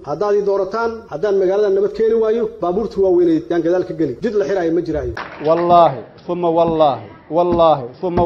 haddaad ii doorataan haddaan magaalada nabad keeni waayo baabuurta waaweyneed yaan gadaal ka geli jid la xiraayo ma jiraayo wallaahi uma wallaahi wallaahi uma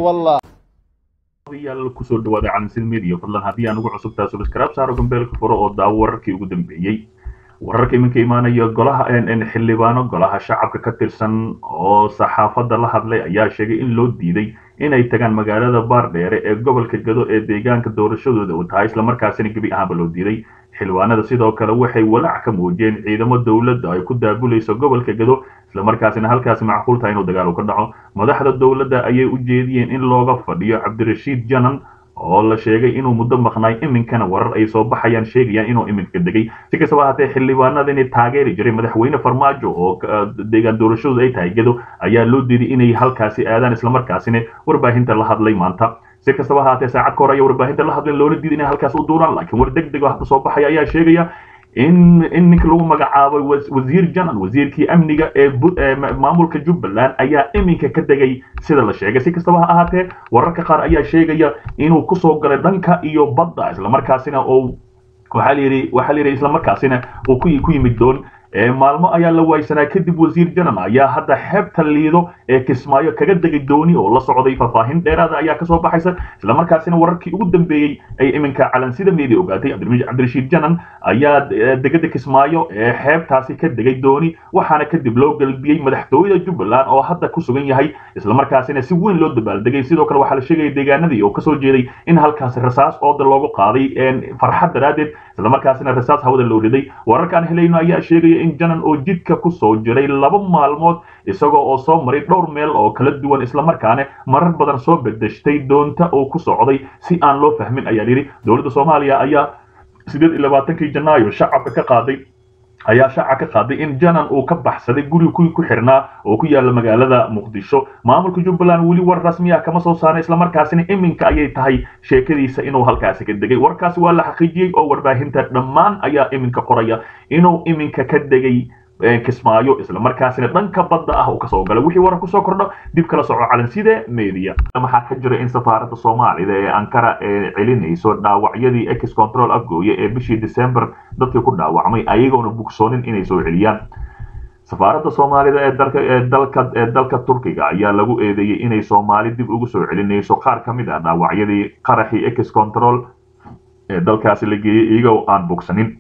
wallaahi yaal kusoo dhawaada calansid media fadlan haddii aan ugu cusubtaa subscribe saaro gambeelka furo oo daawo wararkii ugu dambeeyey wararka iminka imaanaya golaha xildhibaano golaha shacabka ka tirsan oo saxaafadda la hadlay ayaa sheegay in loo diiday inay tagaan magaalada baardheere ee gobolka gado ee deegaanka doorashadooda uu tahay islamarkaasina gebi ahaanba loo diiday xildhibaanada sidoo kale waxay walaac ka muujiyeen ciidamo dowladda ay ku daabulayso gobolka gado islamarkaasina halkaasi macquul tahay inuu dagaal ka dhaco madaxda dowladda ayay u jeediyeen in looga fadhiyo cabdirashiid janan oo la sheegay inuu muddo maqnaay iminkana warar ay soo baxayaan sheegayaan inuu iminka degay si kastaba haatee xildhibaanadani taageeri jiray madaxweyne farmaajo oo deegaan doorashadooda ay tahay gado ayaa loo diiday inay halkaasi aadaan islamarkaasina warbaahinta la hadlay maanta si kastaba haatee saacad ka hor ayaa warbaahinta la hadlay loola diiday inay halkaas u duuraan laakiin war deg deg oo hadda soo baxaya ayaa sheegaya in in ninka lagu magacaabay wasiir janan wasiirkii amniga ee maamulka jubbaland ayaa iminka ka degay sida la sheegay si kastaba ha ahaatee wararka qaar ayaa sheegaya inuu kusoo galay dhanka iyo badda islamarkaasina oo waxaa layidhi waxaa layidhi islamarkaasina uu ku ku yimid doon maalmo ayaa la waaysanaa kadib wasiir janan ayaa hadda xeebta liido ee kismaayo kaga degay dooni oo la socday faahfaahin dheeraada ayaa kasoo baxaysa islamarkaasina wararkii ugu dambeeyey ay iminka calansida media ogaatay cabdirashiid janan ayaa degada kismaayo ee xeebtaasi ka degay dooni waxaana kadib loo galbiyey madaxtooyada jubbaland oo hadda ku sugan yahay islamarkaasina si weyn loo dabaaldegay sidoo kale waxaa la sheegaya deegaanadii oo kasoo jeeday in halkaasi rasaas ooda loogu qaaday farxad daraaddeed islamarkaasina rasaas hawada loo riday wararkaan helayno ayaa sheegaya in janan oo jidka ku soo jiray laba maalmood isagoo oo soo maray dhowr meel oo kala duwan islamarkaana marar badan soo bedeshtay doonta oo ku socday si aan loo fahmin ayaa yidhi dowladda soomaaliya ayaa sideed iyo labaatankii janaayo shacabka ka qaaday ayaa shaaca ka qaaday in janan uu ka baxsaday guri kuwii ku xirnaa oo ku yaala magaalada muqdisho maamulka jubbaland weli war rasmi ah kama soo saaray islamarkaasina iminka ayay tahay sheekadiisa inuu halkaasi ka degay warkaasi waa la xaqiijiyey oo warbaahinta dhammaan ayaa iminka qoraya inuu iminka ka degay kismaayo islamarkaasina dhanka badda ah uu kasoo galay wixii warar kusoo kordho dib kala soco calanside media waxaa ka jira in safaaradda soomaalida ee ankara ee celinayso dhaawacyadii ex control afgooye ee bishii december dadkii ku dhaawacmay ayagoona bugsoonin inay soo celiyaan safaaradda soomaalida ee dalka ee dalka ee dalka turkiga ayaa lagu eedeeyey inay soomaali dib ugu soo celinayso qaar ka mid ah dhaawacyadii qaraxii ex control ee dalkaasi la geeyey iyagoo aan bogsanin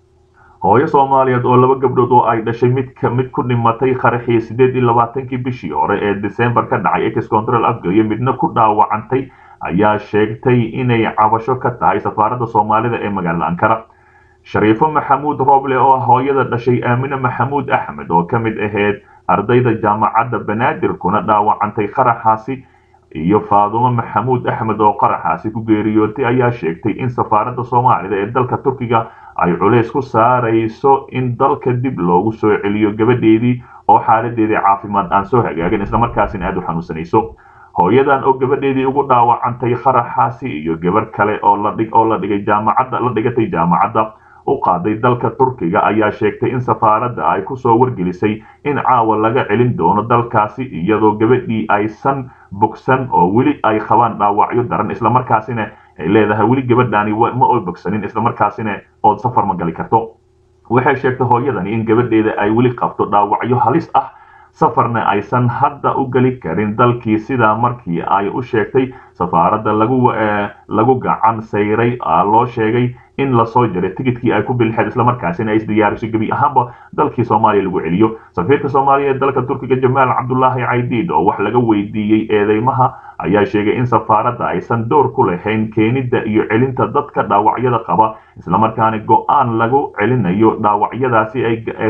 hooyo soomaaliyeed oo laba gabdhood oo ay dhashay mid mid ku dhimatay qaraxii sideed iyo labaatankii bishii hore ee december ka dhacay ex control afgooye midna ku dhaawacantay ayaa sheegtay inay cabasho ka tahay safaaradda soomaalida ee magaalada ankara shariifo maxamuud roble oo hooyada dhashay aamine maxamuud axmed oo ka mid ahayd ardayda jaamacadda banaadir kuna dhaawacantay qaraxaasi iyo faadumo maxamuud axmed oo qaraxaasi ku geeriyootay ayaa sheegtay in safaaradda soomaalida ee dalka turkiga ay culays ku saarayso in dalka dib loogu soo celiyo gabadheedii oo xaaladeedii caafimaad aan soo hagaagin islamarkaasina aada u xanuunsanayso hooyadan oo gabadheedii ugu dhaawacantay qaraxaasi iyo gabar kale oo la dhig oo la dhigay jaamacadda la dhigatay jaamacadda u qaaday dalka turkiga ayaa sheegtay in safaaradda ay kusoo wargelisay in caawa laga celin doono dalkaasi iyadoo gabadhii aysan bogsan oo weli ay qabaan dhaawacyo daran islamarkaasina ay leedahay weli gabadhaani ma oy bogsanin islamarkaasina ood safar ma gali karto waxay sheegtay hooyadani in gabadheeda ay weli qabto dhaawacyo halis ah safarna aysan hadda u geli karin dalkii sidaa markii ay u sheegtay safaaradda lagu lagu gacan sayray loo sheegay in lasoo jaray tigidkii ay ku bilixeed islamarkaasina ay isdiyaariso gebi ahaanba dalkii soomaaliya lagu celiyo safiirka soomaaliya ee dalka turkiga jamaal cabdulaahi caydiid oo wax laga weydiiyey eedeymaha ayaa sheegay in safaaradda aysan door ku lahayn keenidda iyo celinta dadka dhaawacyada qaba islamarkaana go-aan lagu celinayo dhaawacyadaasi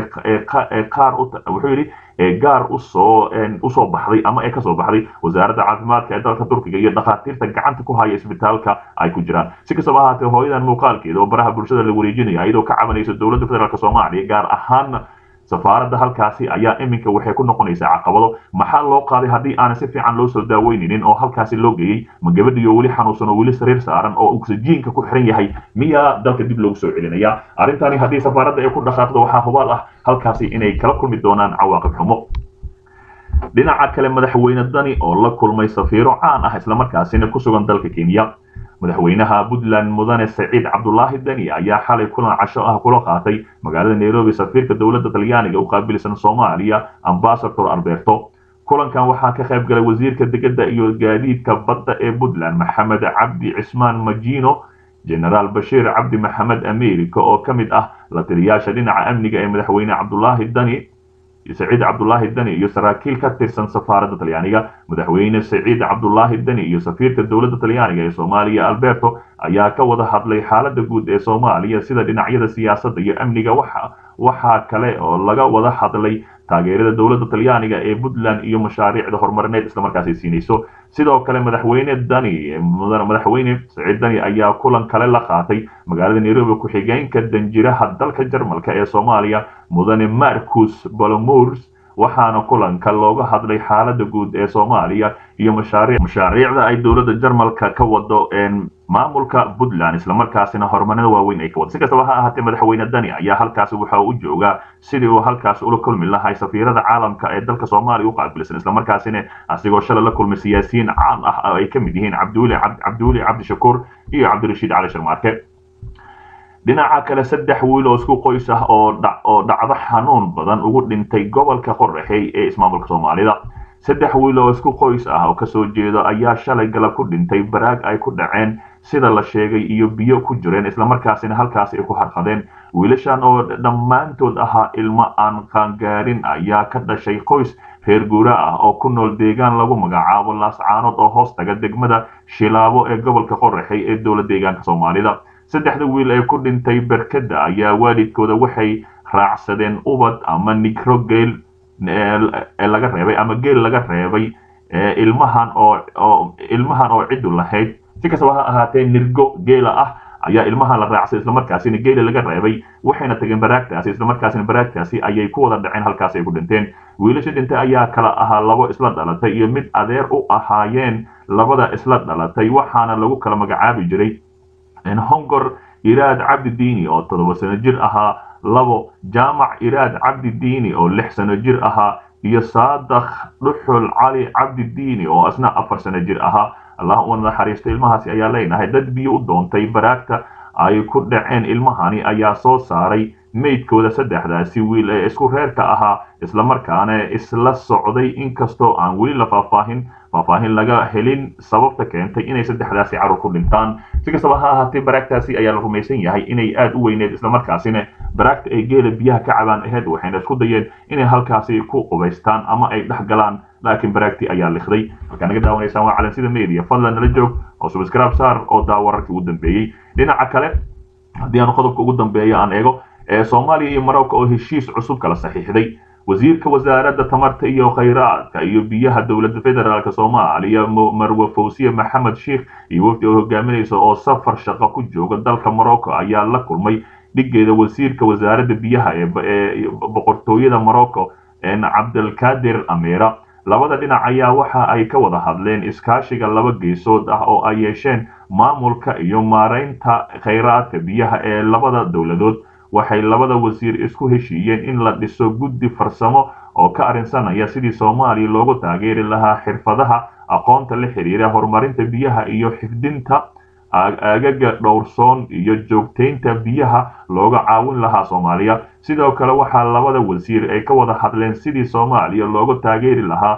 ee qaar wuxuu yidhi ee gaar usoo usoo baxday ama ee kasoo baxday wasaaradda caafimaadka ee dalka turkiga iyo dhakhaatiirta gacanta ku haya isbitaalka ay ku jiraan si kastaba ahaatee hooyadan muuqaalkeeda oo baraha bulshada la wareejinaya iyadoo ka cabanaysa dowladda federaalk soomaaliya gaar ahaan safaaradda halkaasi ayaa iminka waxay ku noqonaysaa caqabado maxaa loo qaaday haddii aanan si fiican loo soo daaweynaynin oo halkaasi loo geeyey ma gabadhiyo weli xanuunsan oo weli sariir saaran oo oksijiinka ku xiran yahay miyaa dalka dib loogu soo celinaya arrintani haddii safaaradda ay ku dhaqaaqdo waxaa hubaal ah halkaasi inay kala kulmi doonaan cawaaqib xumo dhinaca kale madaxweyne dani oo la kulmay safiiro caan ah islamarkaasina ku sugan dalka kenya madaxweynaha puntland mudane saciid cabdulaahi deni ayaa xalay kulan casho ah kula qaatay magaalada nairobi safiirka dowladda talyaaniga u qaabilsan soomaaliya ambasador alberto kulankan waxaa ka qayb galay wasiirka degedda iyo gaadiidka badda ee puntland maxamed cabdi cismaan majino genaraal bashiir cabdi maxamed america oo ka mid ah la taliyaasha dhinaca amniga ee madaxweyne cabdulaahi dani saciid cabdulaahi deni iyo saraakiil ka tirsan safaaradda talyaaniga madaxweyne saciid cabdulaahi deni iyo safiirka dowladda talyaaniga ee soomaaliya alberto ayaa ka wada hadlay xaaladda guud ee soomaaliya sida dhinacyada siyaasadda iyo amniga waxaa kale oo laga wada hadlay taageerada dowladda talyaaniga ee puntland iyo mashaariicda horumarineed islamarkaas ay siinayso sidoo kale madaxweyne dani madaxweyne saciid dani ayaa kulan kale la qaatay magaalada nairobi ku-xigeenka danjiraha dalka jarmalka ee soomaaliya mudane marcus balomurs waxaana kulanka looga hadlay xaaladda guud ee soomaaliya iyo mashaariicda ay dowladda jarmalka ka wado maamulka puntland islamarkaasina horumarada waaweyn ay ka wado si kastaba ha ahaatee madaxweyne dani ayaa halkaasi waxa u joogaa sidii uu halkaas ula kulmi lahay safiirada caalamka ee dalka soomaaliya u qaabilsan islamarkaasina asigoo shalay la kulmay siyaasiyiin caan ah oo ay ka mid yihiin cabdiweli cabdiweli cabdishakuur iyo cabdirashiid cali sharmaarke dhinaca kale saddex wiil oo isku qoys ah oo oo dhacdo xanuun badan ugu dhintay gobolka qorraxey ee ismaamulka soomaalida saddex wiil oo isku qoys ah oo kasoo jeedo ayaa shalay galab ku dhintay baraag ay ku dhaceen sida la sheegay iyo biyo ku jireen islamarkaasina halkaas ay ku harqadeen wiilashan oo dhammaantood ahaa ilmo aan qaangaarin ayaa ka dhashay qoys reer guura ah oo ku nool deegaan lagu magacaabo laascaanood oo hoos taga degmada shilaabo ee gobolka qorraxey ee dowlad deegaanka soomaalida saddexda wiil ee ku dhintay berkada ayaa waalidkooda waxay raacsadeen ubad ama nigro geel laga reebay ama geel laga reebay ilmahan oo ilmahan oo ciddu lahayd si kastaba ha ahaatee nirgo geela ah ayaa ilmahan la raacsan islamarkaasina geela laga reebay waxayna tageen baraagtaasi islamarkaasina baraagtaasi ayay ku wada dhaceen halkaas ay ku dhinteen wiilasha dhintay ayaa kala ahaa labo isla dhalatay iyo mid adeer u ahaayeen labada isla dhalatay waxaana lagu kala magacaabi jiray hongor iraad cabdi diini oo toddoba sano jir ahaa labo jaamac iraad cabdi diini oo lix sano jir ahaa iyo saadakh dhuxul cali cabdi diini oo isna afar sano jir ahaa allah u naxariisto ilmahaasi ayaa leenahay dad biyo u doontay baraagta ay ku dhaceen ilmahani ayaa soo saaray meydkooda saddexdaasi wiil ee isku reerka ahaa islamarkaana isla socday inkastoo aan weli la faahfaahin faahfaahin laga helin sababta keentay inay saddexdaasi carruur ku dhintaan si kastaba ha ahaatee baraagtaasi ayaa la rumaysan yahay inay aad u weyneed islamarkaasina baraagta ay geela biyaha ka cabaan aheyd waxayna isku dayeen inay halkaasi ku qubaystaan ama ay dhex galaan laakiin baraagtii ayaa likhday markaa naga daawanaysaan waa calansida media fadlan nala joog oo subscribe saar oo daa wararkii ugu dambeeyey dhinaca kale haddii aan qodobka ugu dambeeya aan eego ee soomaaliya iyo marocco oo heshiis cusub kala saxiixday wasiirka wasaaradda tamarta iyo khayraadka iyo biyaha dowladda federaalk soomaaliya marwe fawsiye maxamed sheikh iyo wafdi oo hogaaminaysa oo safar shaqo ku jooga dalka morocco ayaa la kulmay dhigeeda wasiirka wasaaradda biyaha ee boqortooyada morocco cabdilkadir amira labada dhinac ayaa waxa ay ka wada hadleen iskaashiga laba geesood ah oo ay yeesheen maamulka iyo maaraynta khayraadka biyaha ee labada dowladood waxay labada wasiir isku heshiiyeen in la dhiso guddi farsamo oo ka arrinsanaya sidii soomaaliya loogu taageeri lahaa xirfadaha aqoonta la xiriira horumarinta biyaha iyo xifdinta agaga dhowrsoon iyo joogtaynta biyaha looga caawin lahaa soomaaliya sidoo kale waxaa labada wasiir ay ka wada hadleen sidii soomaaliya loogu taageeri lahaa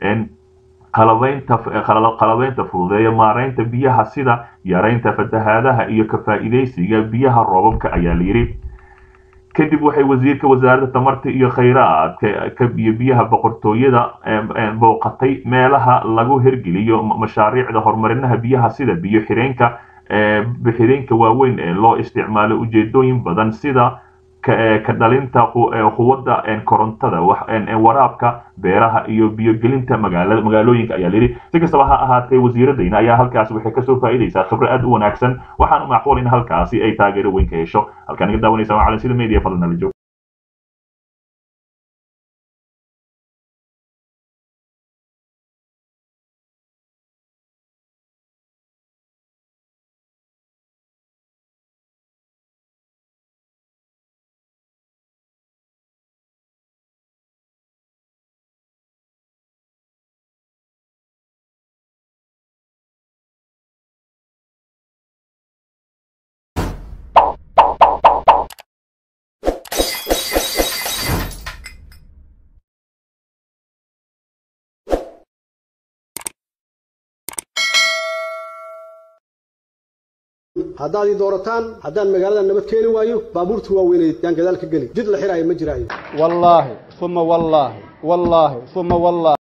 qalabaynta fududeeya maaraynta biyaha sida yaraynta fatahaadaha iyo ka faa'iidaysiga biyaha roobabka ayaa layidhi kadib waxay wasiirka wasaaradda tamarta iyo khayraadka ka biyo biyaha boqortooyada booqatay meelaha lagu hirgeliyo mashaariicda horumarinaha biyaha sida biyo xireenka bixireenka waaweyn ee loo isticmaalo ujeedooyin badan sida ka dhalinta quwadda korontada waraabka beeraha iyo biyogelinta magaalooyinka ayaa layidhi si kastaba ha ahaatee wasiiradayna ayaa halkaasi waxay kasoo faa'iidaysaa khibro aad u wanaagsan waxaana macquul in halkaasi ay taageero weyn ka hesho halkaa naga daawanaysa waa calansida media fadlan nala joog haddaad ii doorataan haddaan magaalada nabad keeni waayo baabuurta waaweyneed yaan gadaal ka geli jid la xiraayo ma jiraayo wallaahi uma wallaahi wallaahi uma wallaahi